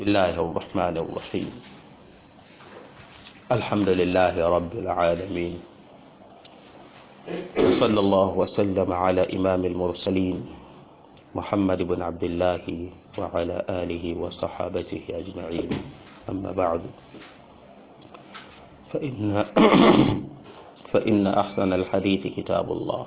بسم الله الرحمن الرحيم الحمد لله رب العالمين وصلى الله وسلم على إمام المرسلين محمد بن عبد الله وعلى آله وصحابته أجمعين أما بعد فإن فإن أحسن الحديث كتاب الله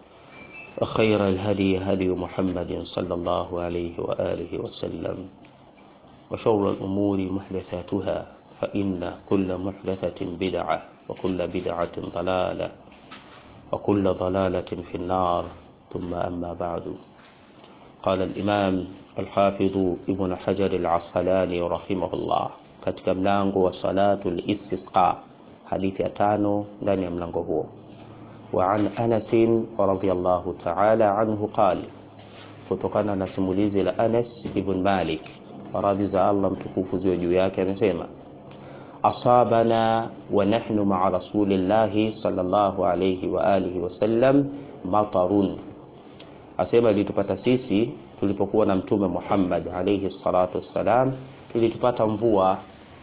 وخير الهدي هدي محمد صلى الله عليه وآله وسلم وشر الأمور محدثاتها فإن كل محدثة بدعة وكل بدعة ضلالة وكل ضلالة في النار ثم أما بعد قال الإمام الحافظ ابن حجر العسقلاني رحمه الله katika mlango wa salatu listisqa hadithi ya tano ndani ya mlango huo wa an anasin radhiallahu taala anhu qal kutokana na simulizi la anas ibn malik radhi za allah mtukufu ziwe juu yake amesema asabana wa nahnu maa rasulillahi sallallahu alayhi wa alihi wasallam matarun asema ilitupata sisi tulipokuwa na mtume muhammad alayhi salatu wassalam ilitupata mvua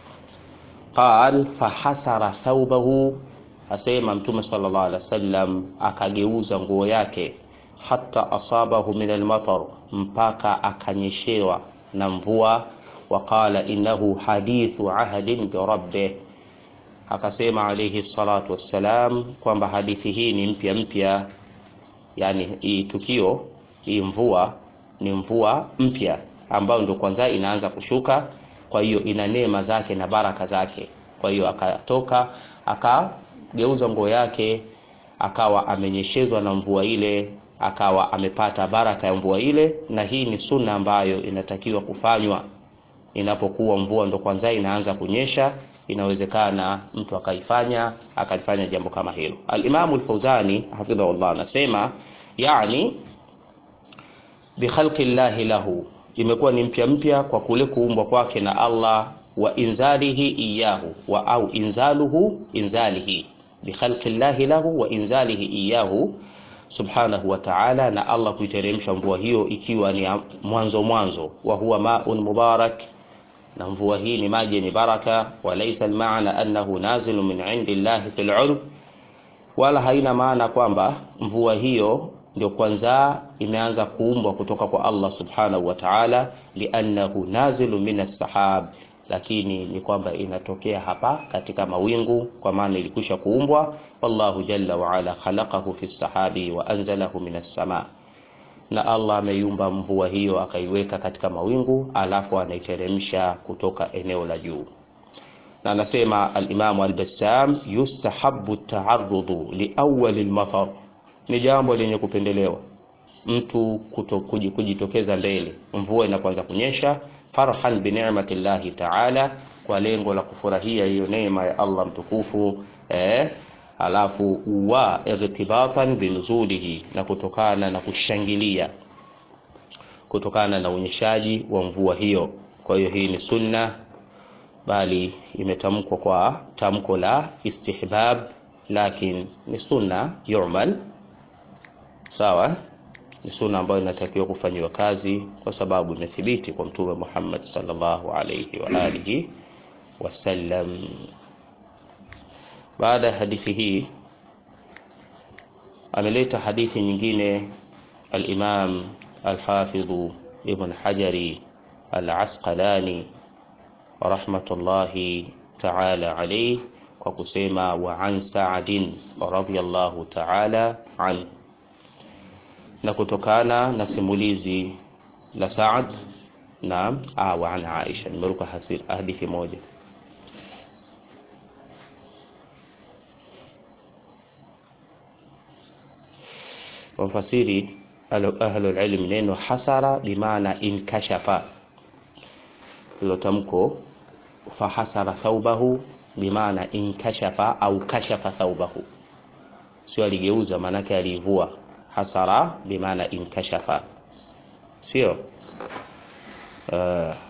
qal fahasara thaubahu asema mtume sallallahu alaihi wasallam akageuza nguo yake hata asabahu min almatar mpaka akanyeshewa na mvua waqala innahu hadithu ahdin birabbih akasema alayhi salatu wassalam kwamba hadithi hii ni mpya mpya yani hii tukio hii mvua ni mvua mpya ambayo ndio kwanza inaanza kushuka kwa hiyo ina neema zake na baraka zake kwa hiyo akatoka akageuza nguo yake akawa amenyeshezwa na mvua ile akawa amepata baraka ya mvua ile na hii ni sunna ambayo inatakiwa kufanywa inapokuwa mvua ndo kwanza inaanza kunyesha inawezekana mtu akaifanya akalifanya jambo kama hilo alimamu lfauzani hafidhahullah anasema yani bikhalqi llahi lahu imekuwa ni mpya mpya kwa kule kuumbwa kwake na allah wa inzalihi iyahu wa au inzaluhu inzalihi bikhalqi llahi lahu wa inzalihi iyahu subhanahu wa ta'ala na allah kuiteremsha mvua hiyo ikiwa ni mwanzo mwanzo wa huwa maun mubarak na mvua hii ni maji yenye baraka walaysa almaana annahu nazilu min indi llahi fil ulm wala haina maana kwamba mvua hiyo ndio kwanza imeanza kuumbwa kutoka kwa Allah subhanahu wa ta'ala liannahu nazilu minas sahab lakini ni kwamba inatokea hapa katika mawingu kwa maana ilikwisha kuumbwa wallahu jalla wa ala khalaqahu fi sahabi wa anzalahu minas sama na Allah ameiumba mvua hiyo akaiweka katika mawingu alafu anaiteremsha kutoka eneo la juu na anasema al-Imam al-Bassam yustahabbu at-ta'arrudu li awwal al-matar ni jambo lenye kupendelewa mtu kuto, kujitokeza mbele mvua inapoanza kunyesha farhan bi ni'matillahi ta'ala kwa lengo la kufurahia hiyo neema ya Allah mtukufu eh, alafu wa irtibatan binuzulihi na kutokana na kushangilia kutokana na unyeshaji wa mvua hiyo kwa hiyo hii ni sunna bali imetamkwa kwa tamko la istihbab lakin ni sunna yu'mal sawa ni sunna ambayo inatakiwa kufanyiwa kazi kwa sababu imethibiti kwa mtume Muhammad sallallahu alayhi wa alihi wasallam baada ya hadithi hii ameleta hadithi nyingine al-Imam al-Hafidh Ibn Hajari al-Asqalani rahmatullahi ta'ala alayhi kwa kusema wa an Sa'din radhiyallahu ta'ala an na kutokana na simulizi la Sa'd na ah, wa an Aisha nimeruka hadithi moja wafasiri ahlu ilm neno hasara bimaana inkashafa hilo tamko fahasara thaubahu bimaana inkashafa au kashafa thaubahu sio aligeuza maanake alivua hasara bimaana inkashafa sio uh,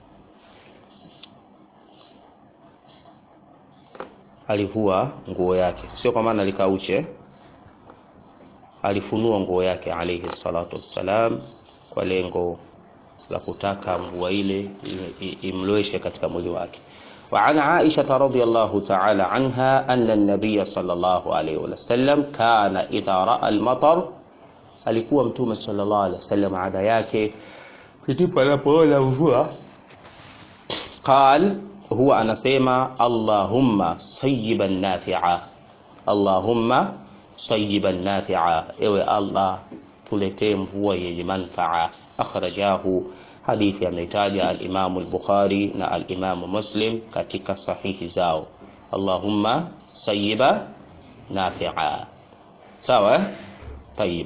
alivua nguo yake sio kwa maana likauche alifunua nguo yake alayhi salatu wassalam kwa lengo la kutaka mvua ile imloweshe katika mwili wake. وعن عائشة رضي الله تعالى عنها أن النبي صلى الله عليه وسلم كان إذا رأى المطر alikuwa mtume sallallahu alaihi wasallam ada yake kitipo anapoona mvua qal huwa anasema allahumma sayyiban nafi'a allahumma sayyiban nafi'a ewe allah tuletee mvua yenye manfaa akhrajahu hadithi ameitaja al-Imam al-Bukhari na al-Imam Muslim katika sahihi zao allahumma sayyiba nafi'a sawa طيب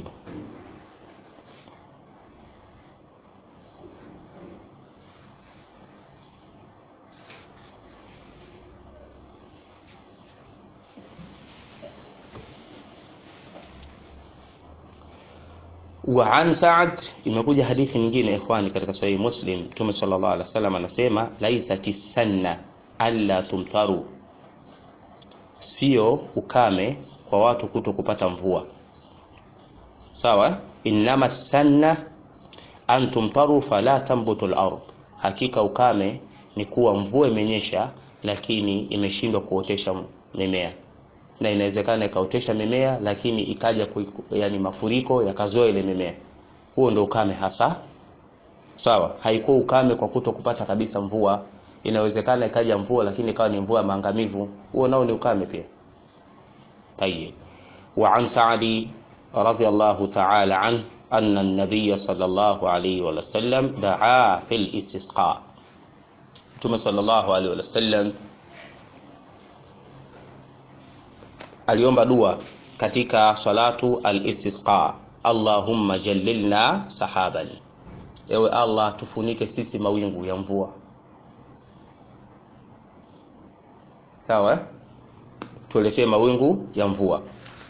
wa an Sa'd imekuja hadithi nyingine ikhwani katika sahihi Muslim Mtume sallallahu alaihi wasallam anasema laisati sanna alla tumtaru sio ukame kwa watu kuto kupata mvua sawa innama sanna an tumtaru fala tambutu al-ard hakika ukame ni kuwa mvua imenyesha lakini imeshindwa kuotesha mimea na inawezekana ikaotesha mimea lakini ikaja ku, yani mafuriko yakazoa ile mimea. Huo ndio ukame hasa. Sawa, haikuwa ukame kwa kuto kupata kabisa mvua. Inawezekana ikaja mvua lakini ikawa ni mvua maangamivu. Huo nao ni ukame pia. Tayyib. Wa an Sa'di radhiyallahu ta'ala an anna an-nabiy sallallahu alayhi wa sallam da'a fil istisqa. Mtume sallallahu alayhi wa sallam aliomba dua katika salatu al-istisqa Allahumma jallilna sahaban ewe Allah tufunike sisi mawingu ya mvua sawa tuletee mawingu ya mvua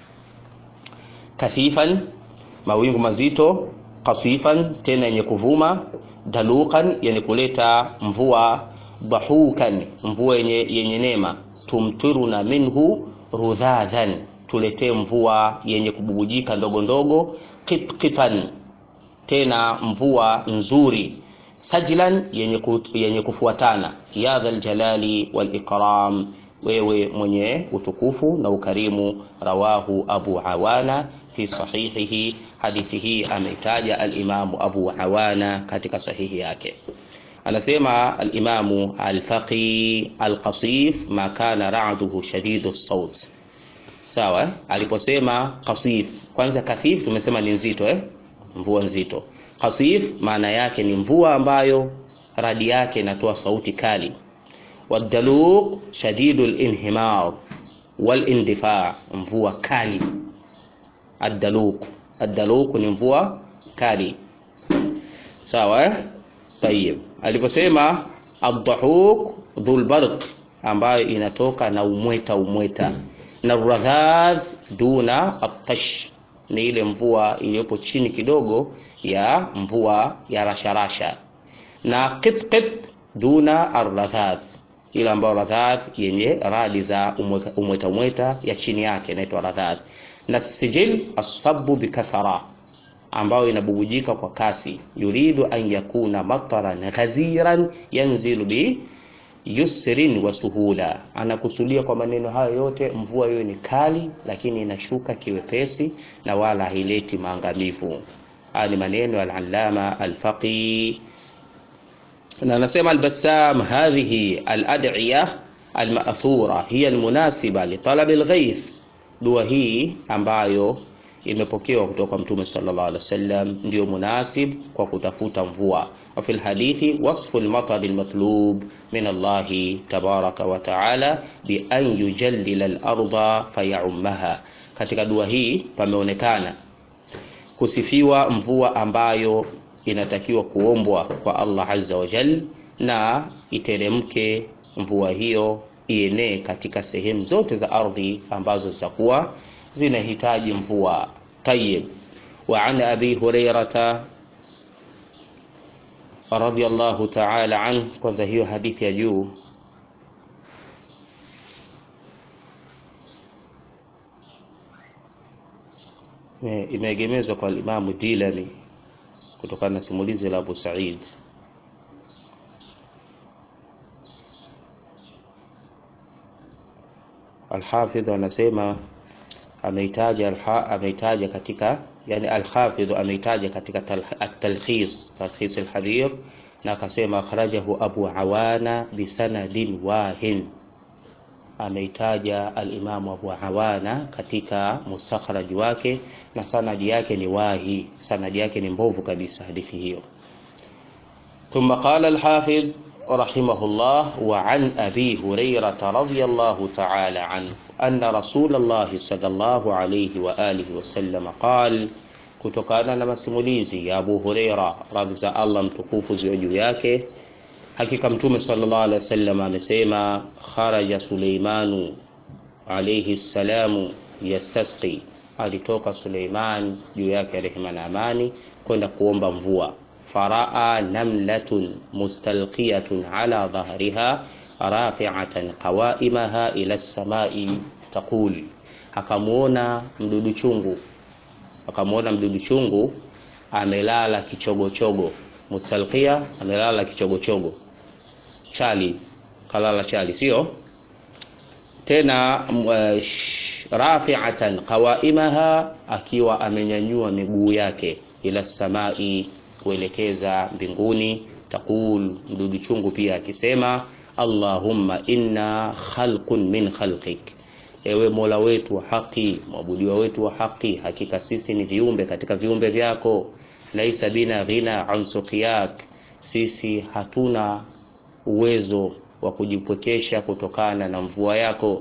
kathifan mawingu mazito kasifan tena yenye kuvuma dalukan yenye kuleta mvua dahukan mvua yenye, yenye neema tumtiruna minhu rudhadhan tuletee mvua yenye kububujika ndogo ndogo qitqitan tena mvua nzuri sajlan yenye, ku, yenye kufuatana ya dhal jalali wal ikram wewe mwenye utukufu na ukarimu rawahu abu awana fi sahihihi hadithi hii ameitaja alimamu abu awana katika sahihi yake anasema alimamu alfaqi alqasif ma kana ra'duhu shadidu saut sawa aliposema qasif kwanza kathif tumesema ni nzito eh mvua nzito qasif maana yake ni mvua ambayo radi yake inatoa sauti kali wadaluq shadidu linhimar walindifa mvua kali addaluq addaluq ni mvua kali sawa eh tayib aliposema adhahuk dhulbarq ambayo inatoka na umweta umweta na radhadh duna atash ni ile mvua iliyopo chini kidogo ya mvua ya rasharasha na qitqit duna arradhadh ile ambayo radhadh yenye radi za umweta umweta ya chini yake inaitwa radhadh na sijil asabu bikathara ambayo inabubujika kwa kasi yuridu an yakuna mataran ghaziran yanzilu bi yusrin wa suhula anakusudia kwa maneno hayo yote mvua hiyo ni kali lakini inashuka kiwepesi na wala haileti maangamivu haya ni maneno al-allama al-faqi na anasema al-bassam hadhihi al-ad'iya al-ma'thura hiya al-munasiba li talab al-ghayth dua hii ambayo imepokewa kutoka kwa mtume sallallahu alaihi wasallam ndio munasib kwa kutafuta mvua wa fil hadithi wasfu al-matar al-matlub min Allah tabaraka wa taala bi an yujallila al-ardha fayummaha katika dua hii pameonekana kusifiwa mvua ambayo inatakiwa kuombwa kwa Allah azza wa jal na iteremke mvua hiyo ienee katika sehemu zote za ardhi ambazo zitakuwa zinahitaji mvua tayib wa an abi hurairata radiyallahu ta'ala an kwanza hiyo hadithi ya juu imeegemezwa kwa Imamu Dilani kutokana na simulizi la Abu Sa'id Al-Hafidh anasema ameitaja ameitaja katika yani Al-Hafidh ameitaja katika at-Talkhis Talkhis al-Hadith na akasema akhrajahu Abu Awana bisanadin wahin ameitaja al-Imam Abu Awana katika mustakhraj wake na sanadi yake ni wahi sanadi yake ni mbovu kabisa hadithi hiyo ثم قال الحافظ رحمه الله وعن أبي هريرة رضي الله تعالى عنه أن رسول الله صلى الله عليه وآله وسلم قال kutokana na masimulizi ya Abu Huraira radhi za Allah mtukufu ziwe juu yake hakika mtume sallallahu alaihi wasallam amesema kharaja Suleimanu alayhi salamu yastasqi alitoka Suleiman juu yake rehema na amani kwenda kuomba mvua faraa namlatun mustalqiyatun ala dhahriha rafi'atan qawaimaha ila as-samai taqul akamuona mdudu chungu akamwona mdudu chungu amelala kichogochogo mustalqia amelala kichogochogo chali kalala chali sio tena uh, rafi'atan qawaimaha akiwa amenyanyua miguu yake ila samai kuelekeza mbinguni taqul mdudu chungu pia akisema allahumma inna khalqun min khalqik ewe mola wetu wa haki mwabudiwa wetu wa haki hakika sisi ni viumbe katika viumbe vyako laisa bina ghina an suqiyak sisi hatuna uwezo wa kujipwekesha kutokana na mvua yako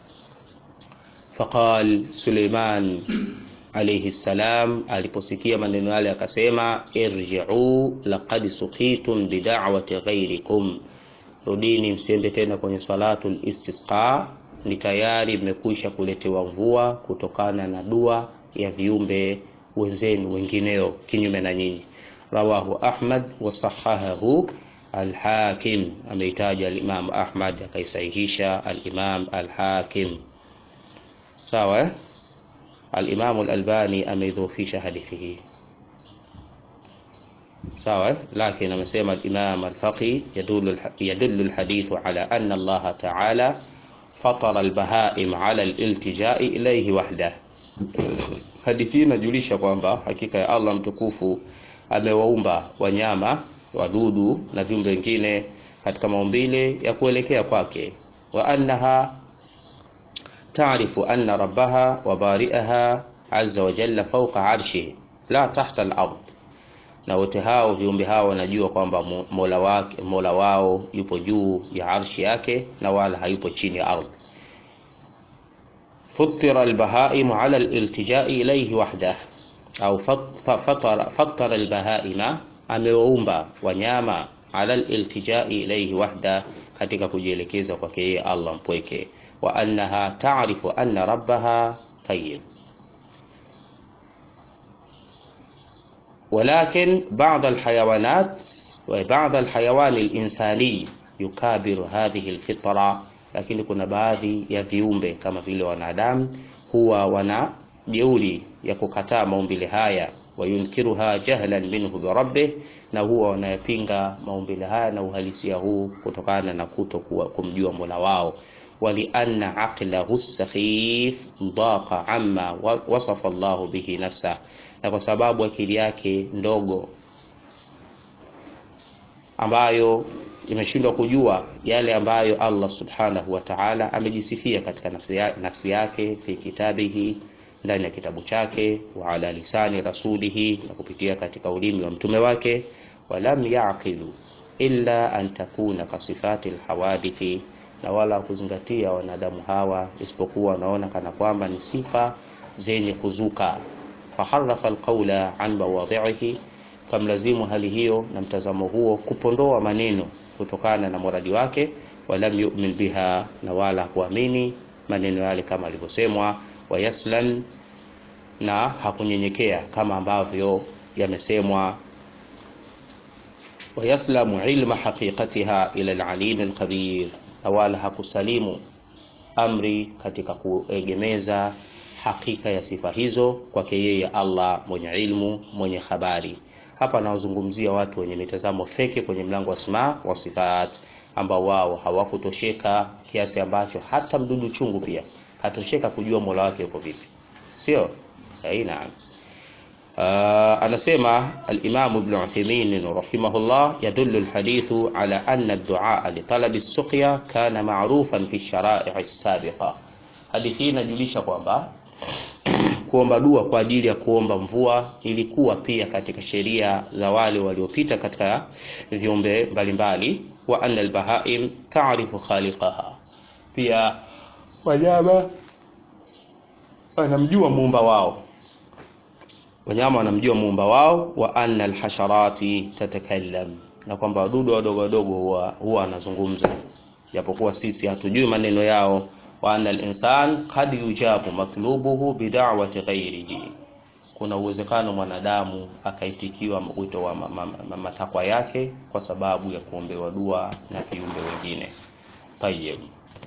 faqal suleiman alayhi salam aliposikia maneno yale akasema irji'u laqad suqitum bida'wati ghairikum rudini msiende tena kwenye salatul istisqa ni tayari mmekwisha kuletewa mvua kutokana na dua ya viumbe wenzenu wengineo kinyume na nyinyi rawahu ahmad wa sahahahu alhakim ameitaja alimam ahmad akaisahihisha alimam alhakim sawa eh? alimamu alalbani ameidhofisha hadithi hii sawa lakini amesema alimam alfaqi yadullu alhadithu ala anna allaha ta'ala fatara albahaim ala aliltijai ilayhi wahda hadithi inajulisha kwamba hakika ya Allah mtukufu amewaumba wanyama wadudu na viumbe wengine katika maumbile ya kuelekea kwake wa annaha taarifu anna rabbaha wa bari'aha azza wa jalla fawqa arshihi la tahta al-ard na wote hao viumbe hao wanajua kwamba mola wake mola wao yupo juu ya arshi yake na wala hayupo chini ya ardhi فطر البهائم على الالتجاء إليه وحده أو فطر, فطر البهائم amewaumba wanyama ala aliltijai ilayhi wahda katika kujielekeza kwake yeye Allah mpweke wa annaha ta'rifu anna rabbaha tayyib ولكن بعض الحيوانات وبعض الحيوان الإنساني يكابر هذه الفطرة lakini kuna baadhi ya viumbe kama vile wanadamu huwa wana jeuri ya kukataa maumbile haya wayunkiruha jahlan minhu birabbih na huwa wanayapinga maumbile haya na uhalisia huu kutokana na kuto kumjua mola wao walianna aqlahu sakhif daqa amma wasafa Allah bihi nafsa na kwa sababu akili yake ndogo ambayo imeshindwa kujua yale ambayo Allah subhanahu wa ta'ala amejisifia katika nafsi, ya, nafsi yake fi kitabihi ndani ya kitabu chake wa ala lisani rasulihi na kupitia katika ulimi wa mtume wake walam yaqilu illa an takuna kasifati alhawadithi na wala kuzingatia wanadamu hawa isipokuwa wanaona kana kwamba ni sifa zenye kuzuka faharafa alqawla an mawadhihi kamlazimu hali hiyo na mtazamo huo kupondoa maneno kutokana na muradi wake walam yu'min biha na wala kuamini maneno yale kama alivyosemwa wayaslam na hakunyenyekea kama ambavyo yamesemwa wayaslamu ilma haqiqatiha ila alalim alkhabir na wala hakusalimu amri katika kuegemeza hakika ya sifa hizo kwake yeye Allah mwenye ilmu mwenye habari hapa anawazungumzia watu wenye mitazamo feki kwenye mlango wa asma wa sifat ambao wao hawakutosheka kiasi ambacho hata mdudu chungu pia hatosheka kujua mola wake yuko vipi sio aina uh, anasema al-Imam Ibn Uthaymeen rahimahullah yadullu al-hadithu ala anna ad-du'a li talabi as-suqya kana ma'rufan fi ash-shara'i' as-sabiqa hadithi hii inajulisha kwamba kuomba dua kwa ajili ya kuomba mvua ilikuwa pia katika sheria za wale waliopita katika viumbe mbalimbali wa anna al-bahaim ta'rifu khaliqaha pia wanyama wanamjua muumba wao wanyama wanamjua muumba wao wa anna alhasharati tatakallam na kwamba wadudu wadogo wadogo huwa huwa anazungumza japokuwa sisi hatujui maneno yao wa anna alinsan qad yujabu matlubuhu bid'awati ghairihi kuna uwezekano mwanadamu akaitikiwa wito wa matakwa yake kwa sababu ya kuombewa dua na viumbe wengine tayyib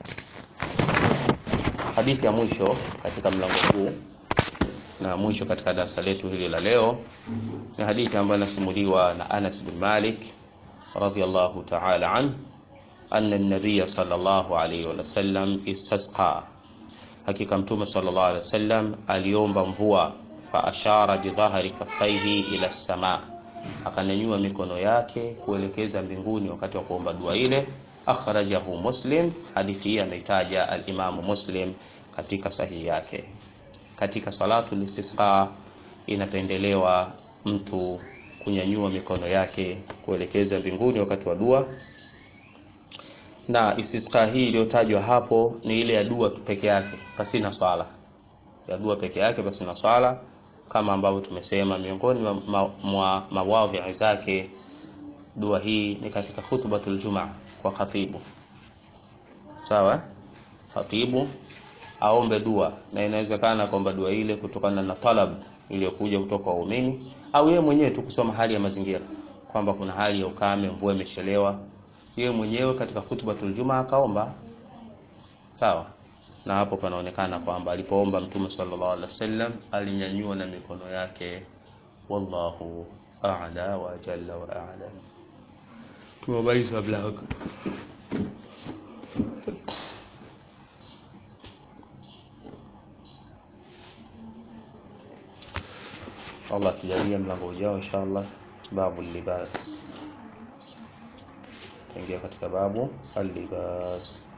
hadithi ya mwisho katika mlango huu na mwisho katika darasa letu hili la leo ni hadithi ambayo inasimuliwa na Anas bin Malik radhiyallahu ta'ala an anna an-nabiy sallallahu alayhi wa sallam istasqa hakika mtume sallallahu alayhi wasallam aliomba mvua fa ashara bi dhahri kaffaihi ila as-sama akanyanyua mikono yake kuelekeza mbinguni wakati wa kuomba dua ile akhrajahu muslim hadithi hii ameitaja al-imam muslim katika sahihi yake katika salatu istisqa inapendelewa mtu kunyanyua mikono yake kuelekeza mbinguni wakati wa dua na istisqa hii iliyotajwa hapo ni ile ya dua peke yake pasina swala ya dua peke yake pasina swala kama ambavyo tumesema miongoni mwa ma, mawadhi ma zake dua hii ni katika khutbatul jumaa kwa khatibu sawa khatibu aombe dua na inawezekana kwamba dua ile kutokana na talab iliyokuja kutoka waumini au yeye mwenyewe tu kusoma hali ya mazingira kwamba kuna hali ya ukame mvua imechelewa yeye mwenyewe katika khutbatul jumaa akaomba sawa na hapo panaonekana kwamba alipoomba mtume sallallahu alaihi wasallam alinyanyua na mikono yake wallahu a'la wa jalla wa a'lam tumemaliza mlango Allah tujalie mlango ujao inshallah babu libas taingia katika babu al-libas